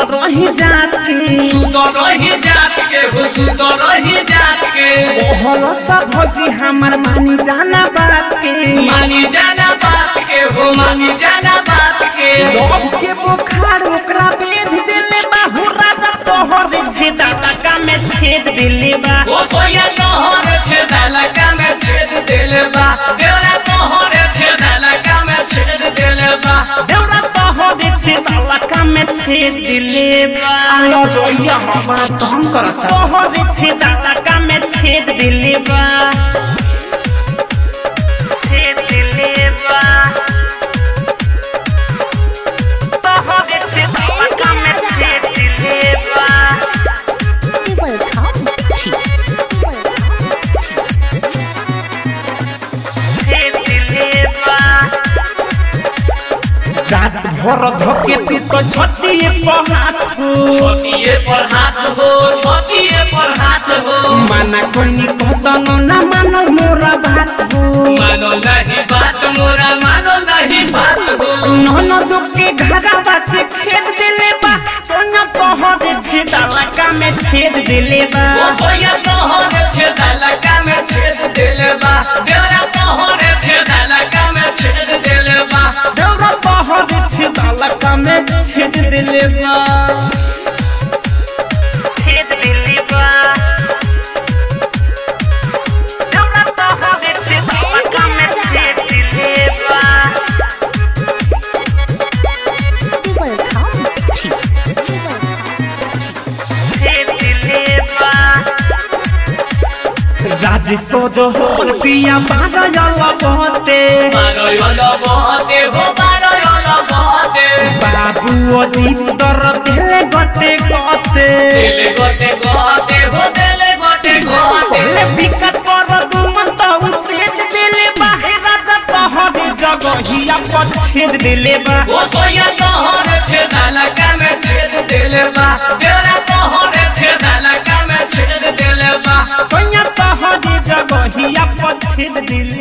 सुत रही जाती सुत रही जात के हो सुत रही जात के ओहल सब भौजी हमर मानी जाना बात के मानी जाना बात के हो मानी जाना बात के लव के बुखार ओकरा बेच देले बा हो राजा तोहर छेदा लगा में छेद देले बा ओ सोया तोहर छेदाला का में छेद दिल बा देवरा तोहर छेदाला का में छेद दिल बा देवरा तोहर छेदा लगा में छेद देले बा आलो जोया हमारा तंग करता तोहर छेदा लगा में छेद देले बा छेद देले बा तोहर छेदा लगा में छेद देले बा Welcome to रात भर धके तू तो छतिए पहात हो छोटिए पर हाथ हो छोटिए पर हाथ हो माना कोनी कहतन ना मानो मोरा बात हो मानो नहीं बात मोरा मानो नहीं बात हो नन दुखे घरावा से छेद देले बा सोना तोहर छेदा लगा में छेद देले बा ओ सोया तोहर छेदाला का में छेद दिल बा देवरा तोहर छेदाला का में छेद दिल बा दौड़ा तोहर छेदा लगा में छेद देले बा छेद देले बा दौड़ा तोहर छेदा लगा में छेद देले बा Welcome to राज सोजो हो पिया बाजा जाला बहुते मारो योलो बहते हो मारो योलो बहते बाबू अजीत दर दिले गते गते दिल गोटे गोटे हो दिल गोटे गोटे ले बिकट कर दुमन तो उसेज दिले बाहे राजा तोहर जगहिया पर छेद दिले बा ओ सोया तोहर छेदाला का में छेद दिल बा देवरा तोहर छेदाला का में छेद दिल बा सोया तोहर जगहिया पर छेद दिले